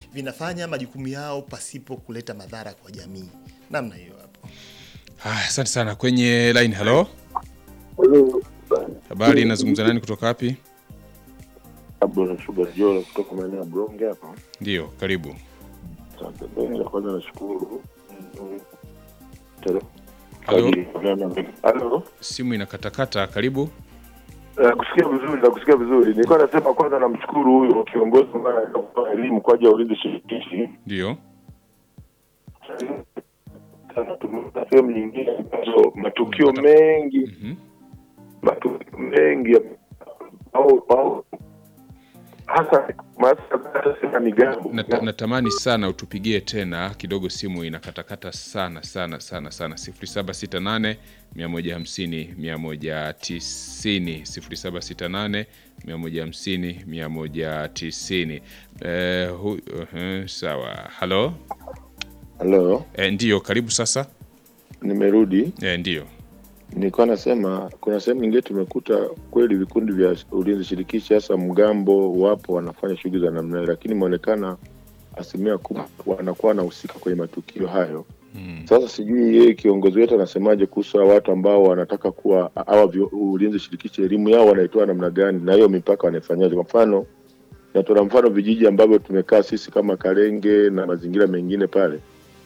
vinafanya majukumu yao pasipo kuleta madhara kwa jamii. Namna hiyo hapo. Haya, asante sana. Kwenye line, halo, Halo, habari, nazungumza nani kutoka wapi? Abdul Shuba Jola kutoka maeneo ya Bronge hapa. Ndio, karibu. Asante. Mimi la kwanza nashukuru. Mm, tele- Halo, Halo. simu inakatakata. Karibu. Eh, kusikia vizuri na kusikia vizuri. Nilikuwa nasema kwanza namshukuru huyo kiongozi ambaye anatoa elimu kwa ajili ya ulinzi shirikishi. Ndio, Sasa tumeona sehemu nyingine ambazo matukio mengi Mhm. matukio mengi ya- au au hasa hasa hata sema migambo Nata, natamani sana utupigie tena kidogo, simu inakatakata sana sana sana sana. 0768 150 190 0768 150 190. Eh, hu, uh, sawa. Halo, halo eh, ndio, karibu sasa. nimerudi Eh, ndio, nilikuwa nasema kuna sehemu nyingine tumekuta kweli vikundi vya ulinzi shirikishi hasa mgambo wapo wanafanya shughuli za namna hiyo lakini imeonekana asilimia kubwa wanakuwa wanahusika kwenye matukio hayo Mm. sasa sijui yeye kiongozi wetu anasemaje kuhusu hawa watu ambao wanataka kuwa hawa vyo- ulinzi shirikishi elimu yao wanaitoa namna gani na hiyo mipaka wanaifanyaje kwa mfano natoa mfano vijiji ambavyo tumekaa sisi kama Karenge na mazingira mengine pale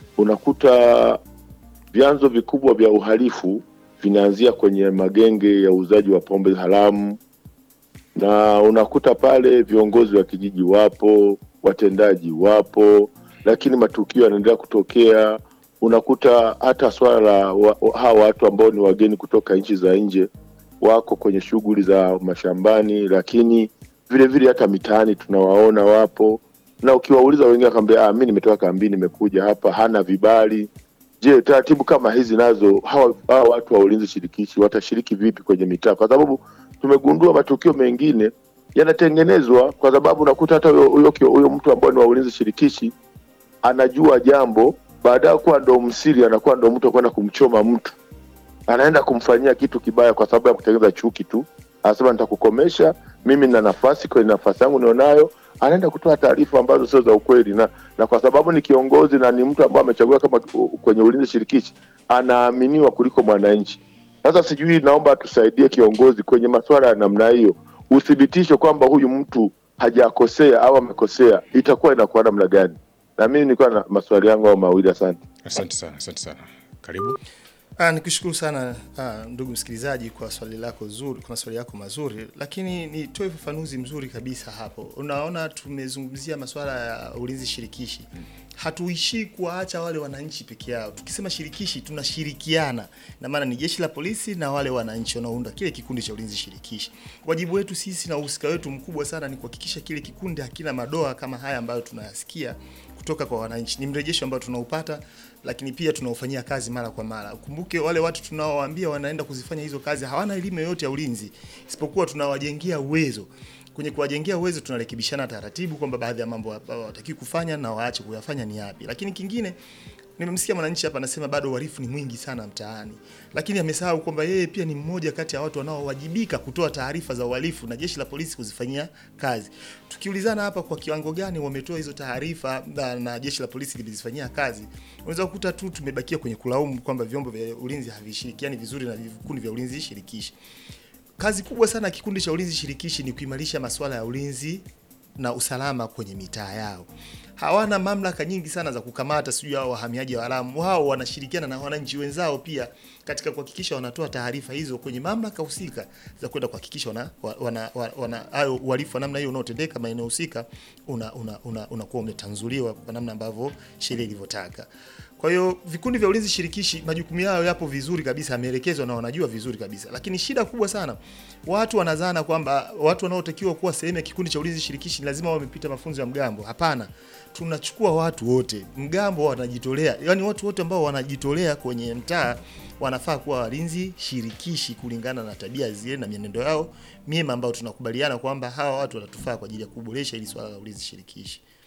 unakuta vyanzo vikubwa vya uhalifu vinaanzia kwenye magenge ya uuzaji wa pombe haramu, na unakuta pale viongozi wa kijiji wapo, watendaji wapo, lakini matukio yanaendelea kutokea. Unakuta hata swala la wa, wa- hawa watu ambao ni wageni kutoka nchi za nje wako kwenye shughuli za mashambani, lakini vile vile hata mitaani tunawaona wapo, na ukiwauliza wengine akwambia, ah, mi nimetoka kambini, nimekuja hapa, hana vibali. Je, taratibu kama hizi nazo hawa, hawa watu wa ulinzi shirikishi watashiriki vipi kwenye mitaa? Kwa sababu tumegundua matukio mengine yanatengenezwa kwa sababu unakuta hata huyo huyo kio- huyo mtu ambaye ni wa ulinzi shirikishi anajua jambo, baadaye kuwa ndo msiri, anakuwa ndo mtu wa kwenda kumchoma mtu, anaenda kumfanyia kitu kibaya kwa sababu ya kutengeneza chuki tu. Anasema nitakukomesha, mimi na nafasi kwenye nafasi yangu nionayo, anaenda kutoa taarifa ambazo sio za ukweli, na na kwa sababu ni kiongozi na ni mtu ambaye amechaguliwa kama kwenye ulinzi shirikishi, anaaminiwa kuliko mwananchi. Sasa sijui, naomba tusaidie kiongozi kwenye masuala ya namna hiyo, uthibitisho kwamba huyu mtu hajakosea au amekosea, itakuwa inakuwa namna gani? Na mimi nilikuwa na maswali yangu au mawili. Asante. asante sana, asante sana. Karibu. Ah, nikushukuru sana ah, ndugu msikilizaji kwa swali lako zuri, kwa maswali yako mazuri, lakini nitoe ufafanuzi mzuri kabisa hapo. Unaona, tumezungumzia masuala ya ulinzi shirikishi, hatuishii kuwaacha wale wananchi peke yao. Tukisema shirikishi, tunashirikiana, na maana ni jeshi la polisi na wale wananchi wanaounda kile kikundi cha ulinzi shirikishi. Wajibu wetu sisi na uhusika wetu mkubwa sana ni kuhakikisha kile kikundi hakina madoa kama haya ambayo tunayasikia kutoka kwa wananchi. Ni mrejesho ambao tunaupata, lakini pia tunaufanyia kazi mara kwa mara. Ukumbuke wale watu tunaowaambia wanaenda kuzifanya hizo kazi hawana elimu yoyote ya ulinzi, isipokuwa tunawajengea uwezo. Kwenye kuwajengea uwezo tunarekebishana taratibu kwamba baadhi ya mambo hawatakiwi kufanya na waache kuyafanya ni yapi. Lakini kingine nimemsikia mwananchi hapa anasema bado uhalifu ni mwingi sana mtaani, lakini amesahau kwamba yeye pia ni mmoja kati ya watu wanaowajibika kutoa taarifa za uhalifu na jeshi la polisi kuzifanyia kazi. Tukiulizana hapa kwa kiwango gani wametoa hizo taarifa na, na jeshi la polisi limezifanyia kazi, unaweza kukuta tu tumebakia kwenye kulaumu kwamba vyombo vya ulinzi havishirikiani vizuri na vikundi vya ulinzi shirikishi. Kazi kubwa sana ya kikundi cha ulinzi shirikishi ni kuimarisha masuala ya ulinzi na usalama kwenye mitaa yao. Hawana mamlaka nyingi sana za kukamata sijui hao wahamiaji haramu. Wao wanashirikiana na wananchi wenzao pia katika kuhakikisha wanatoa taarifa hizo kwenye mamlaka husika za kwenda kuhakikisha wana wana wana hayo uhalifu wa namna hiyo unaotendeka maeneo husika una unakuwa una, una umetanzuliwa kwa namna ambavyo sheria ilivyotaka. Kwa hiyo vikundi vya ulinzi shirikishi majukumu yao yapo vizuri kabisa, yameelekezwa na wanajua vizuri kabisa, lakini shida kubwa sana, watu wanazana kwamba watu wanaotakiwa kuwa sehemu ya kikundi cha ulinzi shirikishi ni lazima wamepita mafunzo ya mgambo. Hapana, tunachukua watu wote, mgambo wanajitolea, yani watu wote ambao wanajitolea kwenye mtaa wanafaa kuwa walinzi shirikishi kulingana na tabia zile na mienendo yao mema, ambayo tunakubaliana kwamba hawa watu watatufaa kwa ajili ya kuboresha hili swala la ulinzi shirikishi.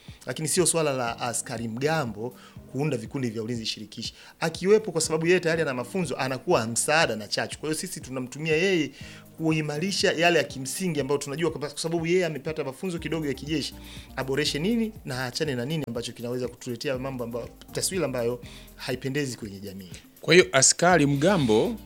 lakini sio swala la askari mgambo kuunda vikundi vya ulinzi shirikishi. Akiwepo kwa sababu yeye tayari ana mafunzo, anakuwa msaada na chachu. Kwa hiyo sisi tunamtumia yeye kuimarisha yale ya kimsingi ambayo tunajua kwa kwa sababu yeye amepata mafunzo kidogo ya kijeshi, aboreshe nini na aachane na nini ambacho kinaweza kutuletea mambo ambayo taswira ambayo haipendezi kwenye jamii. Kwa hiyo askari mgambo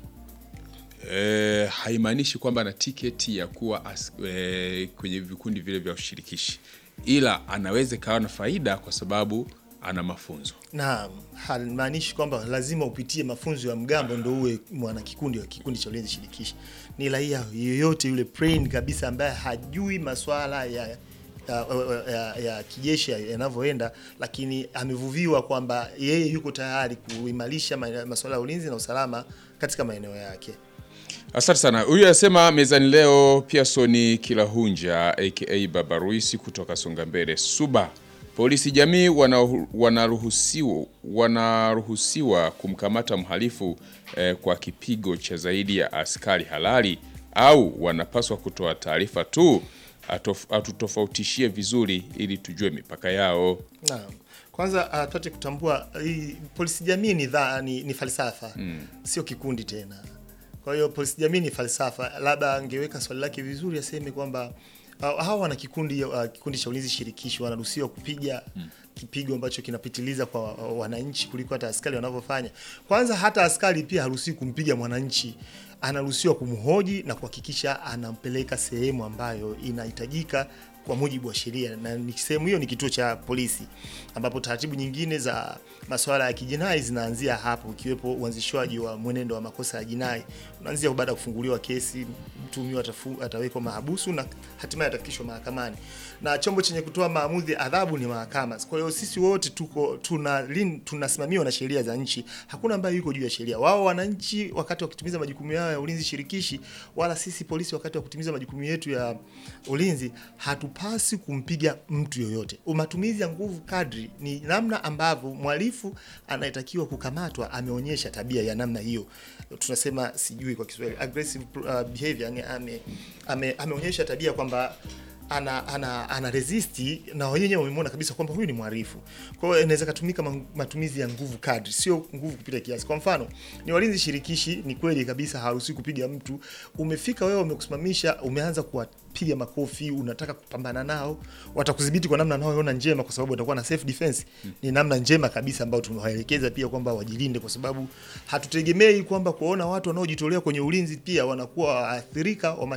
eh, haimaanishi kwamba ana tiketi ya kuwa as, eh, kwenye vikundi vile vya ushirikishi, ila anaweza ikawa na faida kwa sababu ana mafunzo. na halimaanishi kwamba lazima upitie mafunzo ya mgambo ndo uwe mwana kikundi wa kikundi cha ulinzi shirikishi. Ni raia yoyote yule plain kabisa ambaye hajui maswala ya ya, ya, ya kijeshi yanavyoenda, lakini amevuviwa kwamba yeye yuko tayari kuimarisha ma- masuala ya ulinzi na usalama katika maeneo yake. Asante sana. Huyu anasema mezani leo Pearson Kilahunja aka Baba Ruisi kutoka Songambele Suba. Polisi jamii wana- wanaruhusiwa wanaruhusiwa kumkamata mhalifu eh, kwa kipigo cha zaidi ya askari halali au wanapaswa kutoa taarifa tu? Atof- Atutofautishie vizuri ili tujue mipaka yao. Naam. Kwanza uh, tupate kutambua hii polisi jamii ni, dha, ni, ni falsafa sio kikundi tena. Kwa hiyo polisi jamii ni falsafa. Labda angeweka swali lake vizuri, aseme kwamba uh, hawa wana kikundi uh, kikundi cha ulinzi shirikishi wanaruhusiwa kupiga kipigo ambacho kinapitiliza kwa uh, wananchi kuliko hata askari wanavyofanya. Kwanza hata askari pia haruhusiwi kumpiga mwananchi, anaruhusiwa kumhoji na kuhakikisha anampeleka sehemu ambayo inahitajika kwa mujibu wa sheria, na ni sehemu hiyo ni kituo cha polisi, ambapo taratibu nyingine za masuala ya kijinai zinaanzia hapo, ikiwepo uanzishwaji wa mwenendo wa makosa ya jinai. Unaanzia baada ya kufunguliwa kesi, mtuhumiwa atafu- atawekwa mahabusu na hatimaye atafikishwa mahakamani, na chombo chenye kutoa maamuzi ya adhabu ni mahakama. Kwa hiyo sisi wote tuko tuna lin- tunasimamiwa na sheria za nchi, hakuna ambaye yuko juu ya sheria. Wao wananchi wakati wa kutimiza majukumu yao ya ulinzi shirikishi, wala sisi polisi wakati wa kutimiza majukumu yetu ya ulinzi, hatupasi kumpiga mtu yoyote. Matumizi ya nguvu kadri ni namna ambavyo mhalifu anayetakiwa kukamatwa ameonyesha tabia ya namna hiyo, tunasema sijui kwa Kiswahili aggressive uh, behavior, yani ame, ame, ameonyesha tabia kwamba ana, ana, ana resisti na wenyewe wamemwona kabisa kwamba huyu ni mhalifu. Kwa hiyo inaweza katumika ma- matumizi ya nguvu kadri, sio nguvu kupita kiasi. Kwa mfano, ni walinzi shirikishi, ni kweli kabisa haruhusiwi kupiga mtu. Umefika wewe, umekusimamisha, umeanza kuwapiga makofi, unataka kupambana nao, watakudhibiti kwa namna wanayoona njema, kwa sababu watakuwa na self defense. Ni namna njema kabisa ambayo tumewaelekeza pia kwamba wajilinde, kwa sababu hatutegemei kwamba kuona watu wanaojitolea kwenye ulinzi pia wanakuwa waathirika wa